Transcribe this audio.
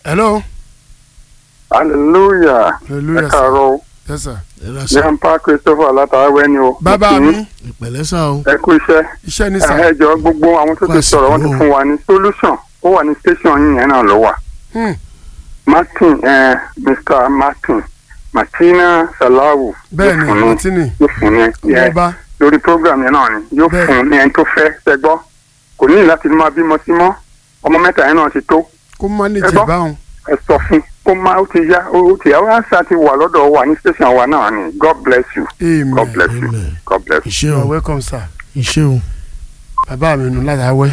hello hallelujah ẹ hallelujah sir káàárọ̀ o yes sir ẹ̀rọ sà grandpa christopher látàwẹ́ ni o bàbá Mo kí mi yín. ìpẹ̀lẹ́ sà o ẹ kú iṣẹ́ iṣẹ́ ní sà ẹ jọ gbogbo àwọn tó ti Fásitì sọ̀rọ̀ wọ́n ti o. fún wa ní solution ó wà ní station yín yẹn náà ló wà Hmm, martin eh, mr martin martina salawu bẹ́ẹ̀ ni yóò fún ní martini yóò fún ní yẹ ọba lórí program yẹn náà ni yóò Bẹ́ẹ̀. fún ní ẹni tó fẹ́ ṣẹgbọ́ kò ní láti máa bímọ sí mọ́ ọmọ mẹ́ta yẹn náà ti tó kó manage Ẹ gbọ́? báwọn ẹ sọ fún kó má ó ti yá ó ti yá ó àṣà ti wà lọ́dọ̀ wa ní station wa náà ni god bless you god amen bless you Amen. god bless you. ìṣe you o are welcome sir ìṣe o. bàbá mi nù látàwẹ́